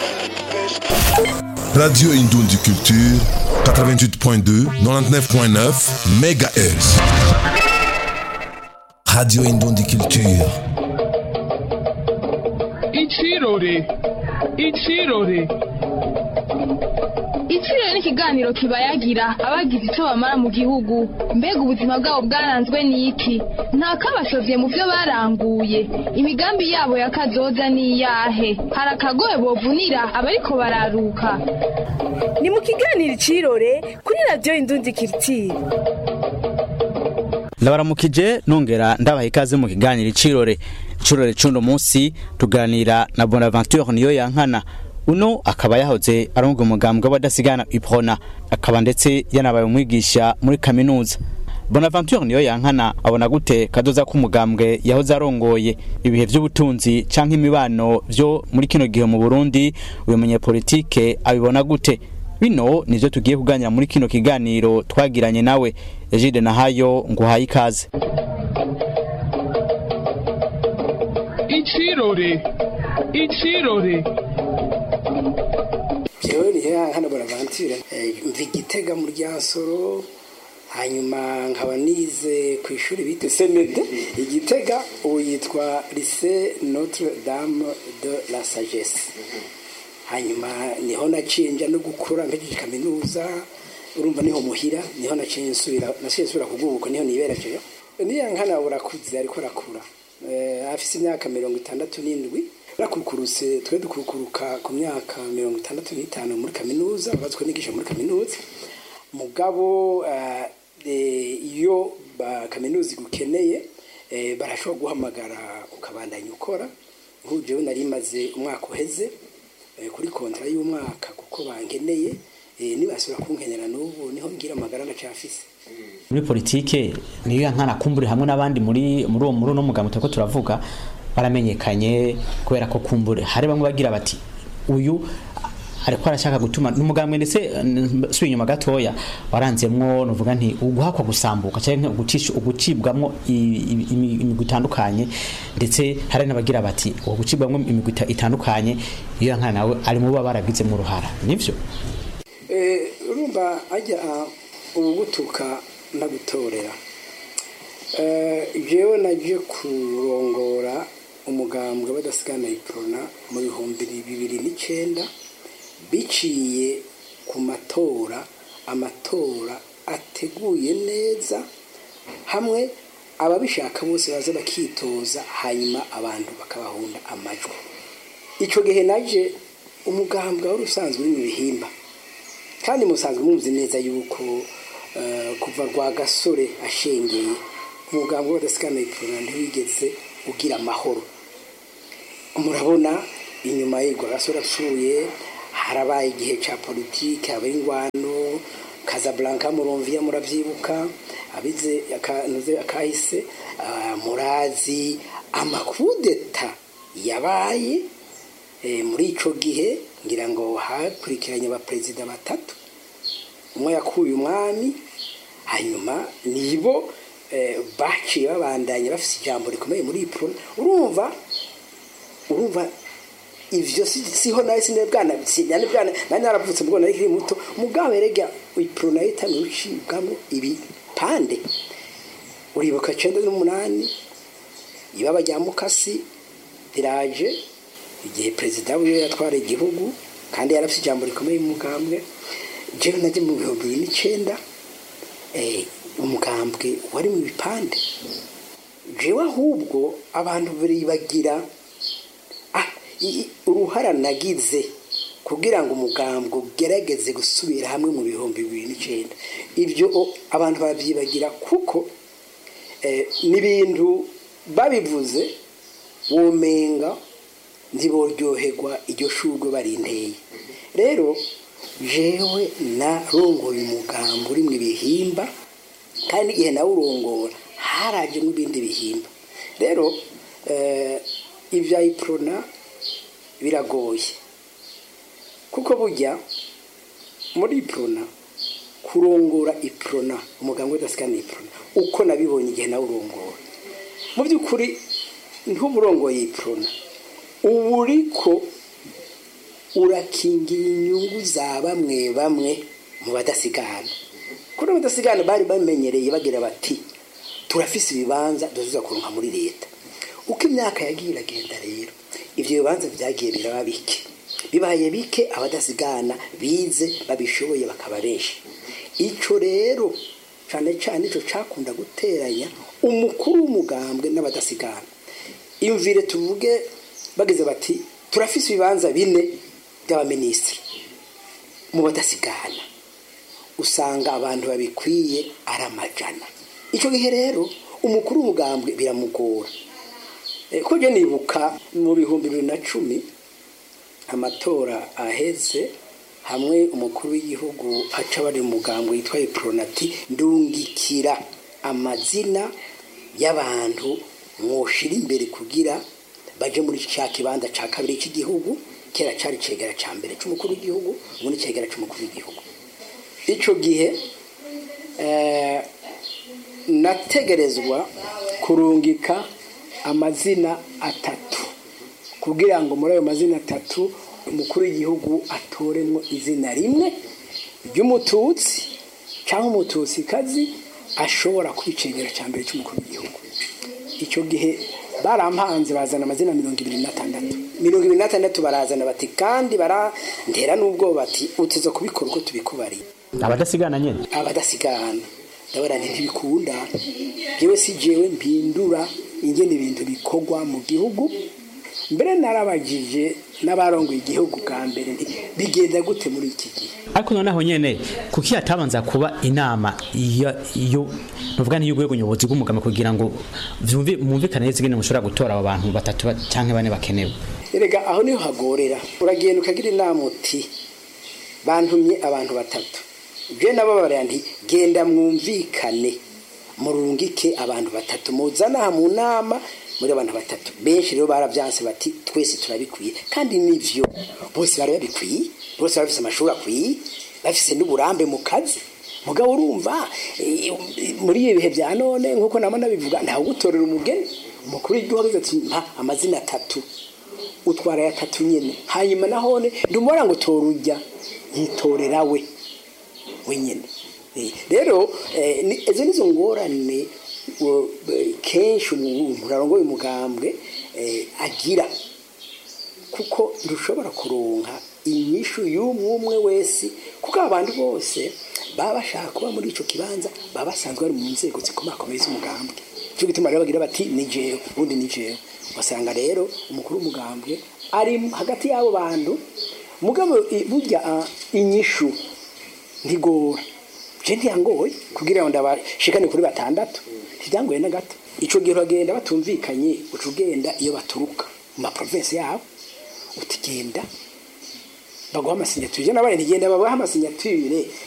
Radio Indondi Culture, 88.2, 99.9 MHz. Radio Indondi Culture. Ichirore. Ichirore. Ichirore ni ikiganiro kibayagira abagize icyo bamara mu gihugu mbega ubuzima bwabo bwaranzwe n'iki nta kabashovye mu byo baranguye imigambi yabo ya kazoza ni iyahe hari akagoye bovunira abariko bararuka ni mu kiganiro icirore kuri radiyo indundi kiritiri ndabaramukije nongera ndabaha ikaze mu kiganiro icirore icirore c'uno munsi tuganira na bonaventure niyo yankana uno akaba yahoze arongoye umugambwe w'abadasigana iprona akaba ndetse yanabaye umwigisha muri kaminuza bonaventure niyo yankana abona gute kadoza k'umugambwe yahoze arongoye ibihe vy'ubutunzi canke imibano vyo muri kino gihe mu burundi uyu munyepolitike abibona gute bino nivyo tugiye kuganira muri kino kiganiro twagiranye nawe egide nahayo nguhaye ikaze Ichirore. Ichirore. jewe ni hano bonaventure mva igitega mu ryansoro hanyuma nkaba nize ku ishuri bita semede igitega ubu yitwa lycée notre dame de la sagesse hanyuma niho naciye nja no gukura mpejeje kaminuza urumva niho muhira niho naciye nsubira naciye nsubira kugubuka niho niberejeyo niya nkana urakuze ariko arakura Eh, afise imyaka mirongo itandatu n'indwi rakukurutse twe dukukuruka ku myaka mirongo itandatu n'itanu muri kaminuza bazwe nigisha muri kaminuza mugabo eh, eh, iyo ba kaminuza igukeneye eh, barashobora guhamagara ukabandanya ukora nk'ujewe nari maze umwaka uheze eh, kuri kontra y'umwaka kuko bankeneye eh, nibasubira kunkenera n'ubu niho ngira amagara ndacafise muri politike niyo yankana kumbure hamwe n'abandi muri muri uwo muri uno mugambwe turiko turavuga baramenyekanye kubera ko kumbure hari bamwe bagira bati uyu ariko arashaka gutuma n'umugambwe ndetse subiye inyuma gatoya waranzemwo nuvuga nti uguhakwa gusambuka cyangwa ugucisha ugucibwamwo i- i- imi- imigwi itandukanye ndetse hari n'abagira bati uwo gucibwamwo imigwi ita- itandukanye iyo yankana nawe ari mu bo baba baragizemo uruhara nivyo Eh, urumva ajya ubugutuka ndagutorera Eh, jewe naje kurongora umugambwe badasigana iprona mu bihumbi bibiri n'icenda biciye ku matora amatora ateguye neza hamwe ababishaka bose baza bakitoza hanyuma abantu bakabahunda amajwi icyo gihe naje umugambwe wari usanzwe uri mu bihimba kandi musanzwe muzi neza yuko eh, kuva rwa gasore ashengeye umugambi w'abadasigana ipfuna ntiwigeze ugira amahoro murabona inyuma ye rwa gasore apfuye harabaye igihe cya politiki habaye ingwano Casablanca murumviya murabyibuka abize akanuze akahise ah, murazi amakudeta yabaye eh, muri ico gihe ngira ngo hakurikiranye abaperezida batatu umwe yakuye umwami hanyuma nibo eh, baciye babandanya bafise ijambo rikomeye muri ipro urumva urumva ivyo si- siho nawe sinebwana yani bwana nari naravutse mbwo nari kiri muto mugabo erega ipro nayo itanu ucibwamo ibipande uribuka cenda n'umunani ibaba rya mukasi riraje igihe perezida wiwe yatwara igihugu kandi yarafite ijambo rikomeye mu mugambwe jewe najye mu bihumbi bibiri n'icenda eh, umugambwe wari mu bipande jewe ahubwo abantu baribagira ah, i- i- uruhara nagize kugira ngo umugambwe ugerageze gusubira hamwe mu bihumbi bibiri n'icenda ibyo o- abantu barabyibagira kuko eh, n'ibintu babivuze womenga ntiboryoherwa iryo shurwe barinteye rero jewe narongoye umugambi uri mu ibihimba kandi igihe nawe urongora harajemo ibindi bihimba rero eh, ibya iprona biragoye kuko burya muri iprona kurongora iprona umugambi udasikana iprona uko nabibonye igihe nawe urongora mu by'ukuri ntuburongoye iprona ubu uriko urakingira inyungu za bamwe bamwe mu badasigana kuri abo badasigana bari bamenyereye bagira bati turafise ibibanza duzuza kuronka muri leta uko imyaka yagiye iragenda rero ivyo bibanza vyagiye biraba bike bibaye bike abadasigana bize babishoboye bakaba benshi ico rero cane cane ico cakunda guteranya umukuru w'umugambwe n'abadasigana imvire tuvuge bagize bati turafise ibibanza bine by'abaminisitiri mu badasigana usanga abantu babikwiye ari amajana icyo gihe rero umukuru w'umugambwe biramugora Eh, ko je nibuka mu bihumbi bibiri na cumi amatora aheze hamwe umukuru w'igihugu aca bari mu mugambwe yitwa ipronati ndungikira amazina y'abantu mwoshira imbere kugira baje muri cya kibanza ca kabiri cy'igihugu kera cari cegera ca mbere c'umukuru w'igihugu ubu ni cegera c'umukuru w'igihugu ico gihe eh, nategerezwa kurungika amazina atatu kugira ngo muri ayo mazina atatu umukuru w'igihugu atoremwo izina rimwe ry'umututsi cyangwa umututsikazi ashobora kubicengera cya mbere cy'umukuru w'igihugu icyo gihe barampanze bazana amazina mirongo ibiri n'atandatu mirongo ibiri n'atandatu barazana bati kandi barantera n'ubwo bati uteze kubikora uko tubikubariye abadasigana nyene abadasigana ndabona nti ntibikunda jewe si jewe mpindura ingene ibintu bikorwa mu gihugu mbere narabagije n'abarongoye igihugu bwa mbere nti bigenda gute muri iki gihe ariko noneho nyene kuki hatabanza kuba inama iyo iyo nuvuga ni y'urwego nyobozi bw'umugama kugira ngo vyumve mwumvikane neza ingene mushobora gutora abo bantu batatu ba- canke bane bakenewe erega aho niho hagorera uragenda ukagira inama uti bantumye abantu batatu je nababara nti genda mwumvikane murungike abantu batatu muzana aha mu nama muri abantu batatu benshi rero baravyanse bati twese turabikwiye kandi nivyo bose bari babikwiye bose bafise amashuri akwiye bafise n'uburambe mu kazi mugabo urumva eh, muri ibi bihe bya none nk'uko namo nabivuga ntawe ugutorera umugeni umukuru w'igihugu agize ati mpa amazina atatu utwara ya tatu nyene hanyuma nahone ndumubara ngo tora ujya yitorera we wenyene Eh, rero eh, ni- izo nizo ngorane wo- eh, kenshi umuntu arongoye umugambwe eh, agira kuko ntushobora kuronka inyishu y'umwe umwe wese kuko abantu bose baba bashaka kuba muri ico kibanza baba basanzwe bari mu nzego zikomakomeye z'umugambwe cyo gituma rero bagira bati ni jewe ubundi ni jewe ugasanga rero umukuru w'umugambwe ari hagati y'abo bantu mugabo i- burya ah, inyishu ntigora je ntiyangoye kugira ngo ndabashikane kuri batandatu ntibyangoye na gato ico gihe uragenda batumvikanye uca ugenda iyo baturuka mu maprovinsi yabo utigenda baguha amasinyature je nabaye ntigenda babaha amasinyature